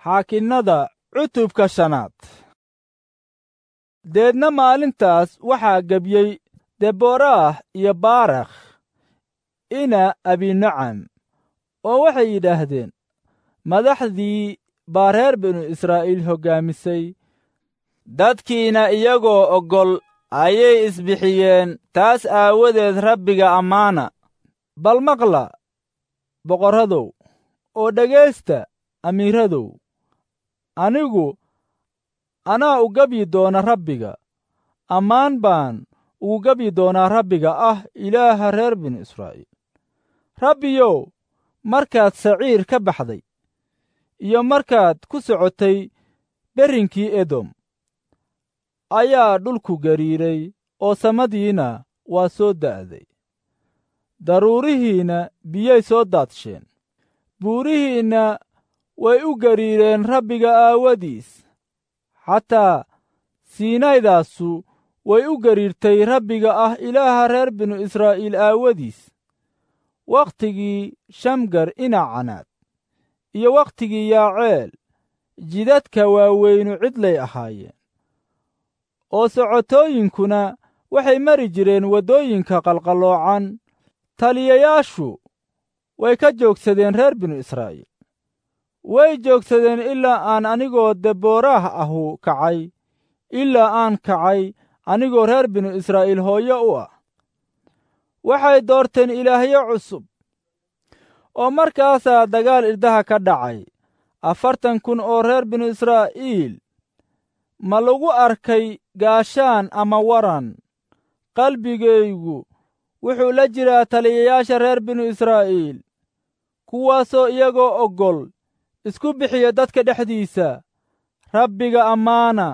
xaakinnada cutubka shanaad deedna maalintaas waxaa gebyey deboraah iyo baarakh ina abinacam oo waxay yidhaahdeen madaxdii baa reer binu israa'iil hoggaamisay dadkiina iyagoo oggol ayay isbixiyeen taas aawadeed rabbiga ammaana bal maqla boqorradow oo dhegaysta amiiradow anigu anaa u gebyi doona rabbiga ammaan baan ugu gebyi doonaa rabbiga ah ilaaha reer binu israa'iil rabbiyow markaad saciir ka baxday iyo markaad ku socotay berrinkii edom ayaa dhulku gariiray oo samadiina waa soo da'day daruurihiinna biyay soo daadsheen buurihiinna way u gariireen rabbiga aawadiis xataa siinaydaasu way u gariirtay rabbiga ah ilaaha reer binu israa'iil aawadiis wakhtigii shamgar inacanaad iyo wakhtigii yaaceel jidadka waaweynu cidlay ahaayeen oo socotooyinkuna waxay mari jireen waddooyinka qalqalloocan taliyayaashu way ka joogsadeen reer binu israa'iil way joogsadeen ilaa aan anigoo debooraah ahu kacay ilaa aan kacay anigoo reer binu israa'iil hooyo u ah waxay doorteen ilaahyo cusub oo markaasaa dagaal irdaha ka dhacay afartan kun oo reer binu israa'iil ma lagu arkay gaashaan ama waran qalbigaygu wuxuu la jiraa taliyayaasha reer binu israa'iil kuwaasoo iyagoo oggol isku bixiya dadka dhexdiisa rabbiga ammaana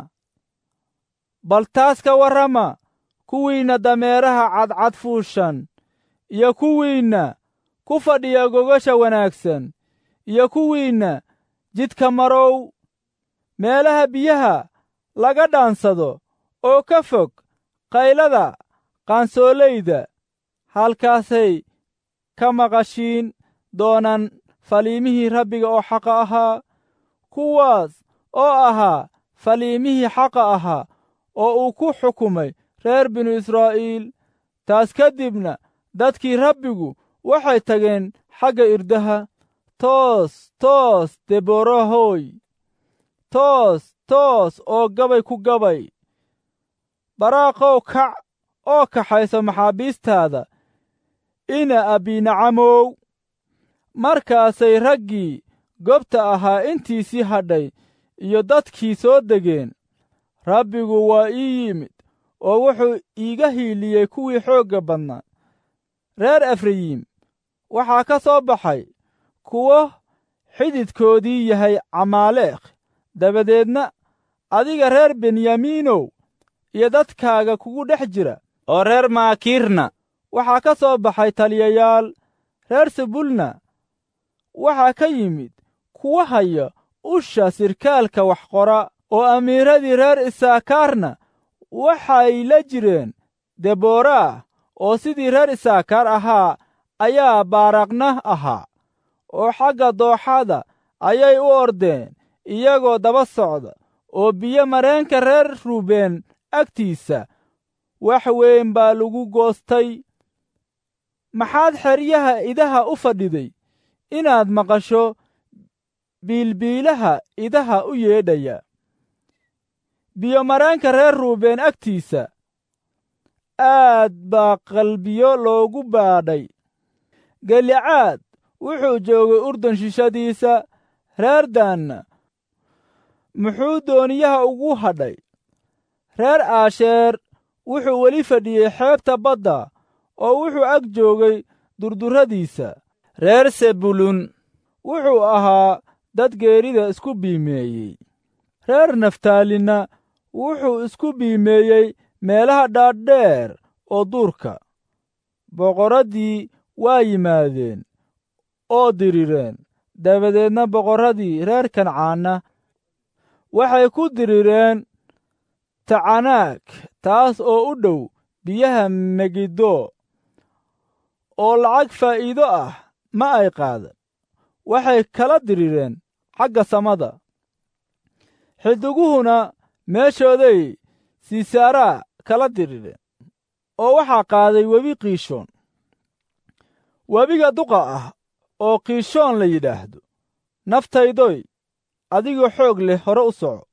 bal taas ka warrama kuwiinna dameeraha cadcad fuushan iyo kuwiinna ku fadhiya gogasha wanaagsan iyo kuwiinna jidka marow meelaha biyaha laga dhaansado oo ka fog qaylada qaansoolayda halkaasay ka maqashiin doonaan faliimihii rabbiga oo xaqa ahaa kuwaas oo ahaa faliimihii xaqa ahaa oo uu ku xukumay reer binu israa'iil taas ka dibna dadkii rabbigu waxay tageen xagga irdaha toos toos deboorahoy toos toos oo gabay ku gabay baraaqow kac oo kaxayso maxaabiistaada ina abinacamow markaasay raggii gobta ahaa intiisii hadhay iyo dadkii soo degeen rabbigu waa ii yimid oo wuxuu iiga hiiliyey kuwii xoogga badnaa reer efrayim waxaa ka soo baxay kuwo xididkoodii yahay camaaleekh dabadeedna adiga reer benyamiinow iyo dadkaaga kugu dhex jira oo reer maakiirna waxaa ka soo baxay taliyayaal reer sebulna waxaa ka yimid kuwa haya usha sirkaalka wax qora oo amiiradii reer isaakaarna waxay la jireen debooraah oo sidii reer isaakaar ahaa ayaa baaraqna ahaa oo xagga dooxada ayay u ordeen iyagoo daba socda oo biyo mareenka reer ruubeen agtiisa wax weyn baa lagu goostay maxaad xeryaha idaha u fadhiday inaad maqasho biilbiilaha idaha u yeedhaya biyo mareenka reer ruubeen agtiisa aad baa qalbiyo loogu baadhay gelicaad wuxuu joogay urdun shishadiisa reer daanna muxuu dooniyaha ugu hadhay reer aasheer wuxuu weli fadhiyey xeebta badda oo wuxuu ag joogay durdurradiisa reer sebulun wuxuu ahaa dad geerida isku biimeeyey reer naftaalinna wuxuu isku biimeeyey meelaha dhaadheer oo duurka boqorraddii waa yimaadeen oo dirireen dabadeedna boqorradii reer kancaanna waxay ku dirireen tacanaag taas oo u dhow biyaha megiddo oo lacag faa'iido ah ma ay qaadan waxay kala dirireen xagga samada xidiguhuna meeshooday siisaaraa kala dirireen oo waxaa qaaday webi kiishoon webiga duqa ah oo kiishoon la yidhaahdo naftaydoy adigoo xoog leh hore u soco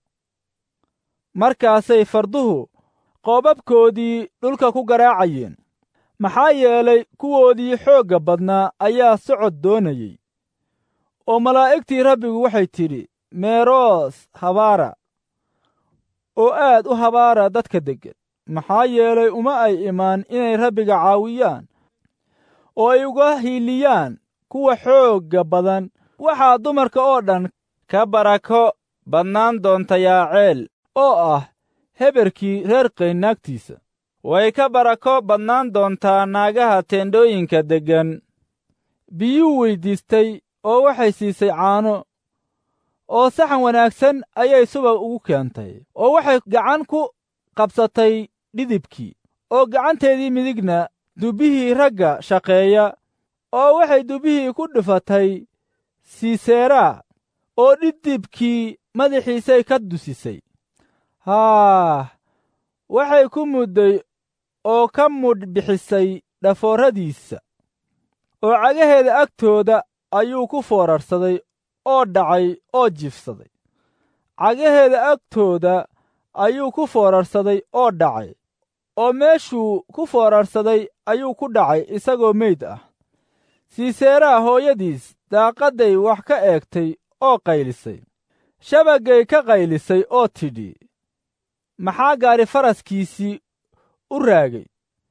markaasay farduhu qoobabkoodii dhulka ku garaacayeen maxaa yeelay kuwoodii xoogga badnaa ayaa socod doonayey oo malaa'igtii rabbigu waxay tidhi meeroos habaara oo aad u habaara dadka deggan maxaa yeelay uma ay imaan inay rabbiga caawiyaan oo ay uga hiiliyaan kuwa xoogga badan waxaa dumarka oo dhan ka barako badnaan doonta yaaceel oo ah heberkii reer qayn naagtiisa way ka barako badnaan doontaa naagaha teendhooyinka deggan biyuu weyddiistay oo waxay siisay caano oo saxan wanaagsan ayay subag ugu keentay oo waxay gacan ku qabsatay dhidibkii oo gacanteedii midigna dubbihii ragga shaqeeya oo waxay dubbihii ku dhufatay siiseeraa oo dhidibkii madaxiisay ka dusisay haah waxay ku mudday oo ka mudh bixisay dhafooradiisa oo cagaheeda agtooda ayuu ku foorarsaday oo dhacay oo jifsaday cagaheeda agtooda ayuu ku foorarsaday oo dhacay oo meeshuu ku foorarsaday ayuu ku dhacay isagoo meyd ah siiseeraha hooyadiis daaqadday wax ka eegtay oo qaylisay shabaggay ka qaylisay oo tidhi maxaa gaari faraskiisii u raagay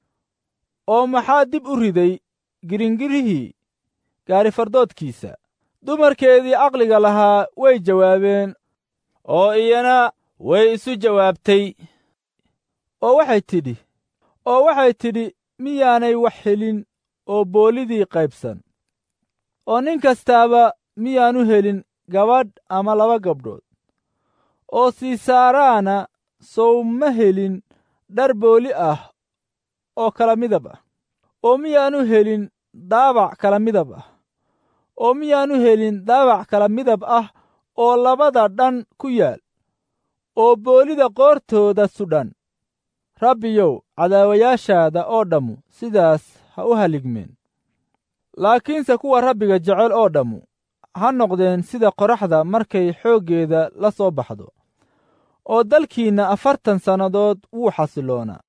oo maxaa dib u riday giringirihii gaarifardoodkiisa dumarkeedii aqliga lahaa way jawaabeen oo iyana way isu jawaabtay oo waxay tidhi oo waxay tidhi miyaanay wax helin oo boolidii qaybsan oo nin kastaaba miyaanu helin gabadh ama laba gabdhood oo siisaaraana sow ma helin dhar booli ah oo kala midab ah oo miyaanu helin daabac kala midab ah oo miyaanu helin daabac kala midab ah oo labada dhan ku yaal oo boolida qoortooda sudhan rabbiyow cadaawayaashaada oo dhammu sidaas ha u haligmeen laakiinse kuwa rabbiga jecel oo dhammu ha noqdeen sida qoraxda markay xooggeeda la soo baxdo oo dalkiinna afartan sannadood wuu xasiloonaa